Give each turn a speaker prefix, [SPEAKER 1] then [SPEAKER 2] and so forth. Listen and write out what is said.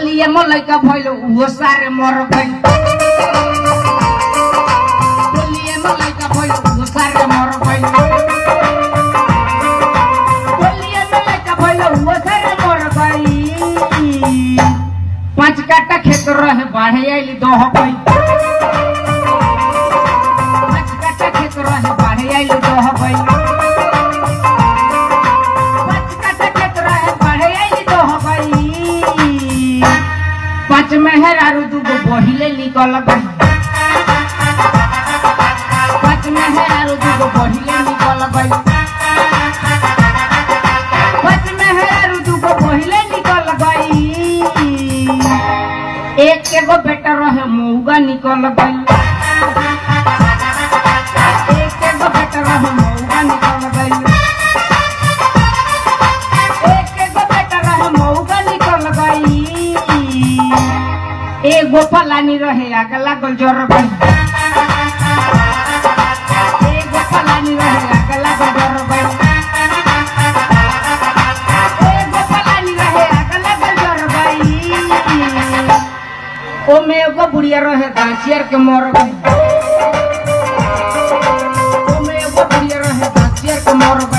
[SPEAKER 1] होलिए में लइका भइल उहो सारे मर गइल होलिए में लइका भइल उहो सारे मर गइल होलिए में लइका भइल उहो सारे मर गइल पांच काटा खेत रहे बाढ़े आइली दह गइल पांच काटा खेत रहे बाढ़े आइली दह गइल पांच काटा खेत रहे बाढ़े आइली दह गइल पांच मेहर आरु दूगो बहिले निकल गइल पांच मेहर आरु दूगो बहिले निकल गइल पांच मेहर आरु दूगो बहिले निकल गइल एक एगो बेटा रहे मौगा निकल गइल एक एगो बेटा रहे मौगा निकल गइल एक एगो बेटा रहे मौगा निकल गइल एगो फलानी रहे आग लागल जर गइल एगो फलानी रहे आग लागल जर गइल एगो फलानी रहे आग लागल जर गइल ओमे एगो बुढ़िया रहे दासियर के मर गइल ओमे एगो बुढ़िया रहे दासियर के मर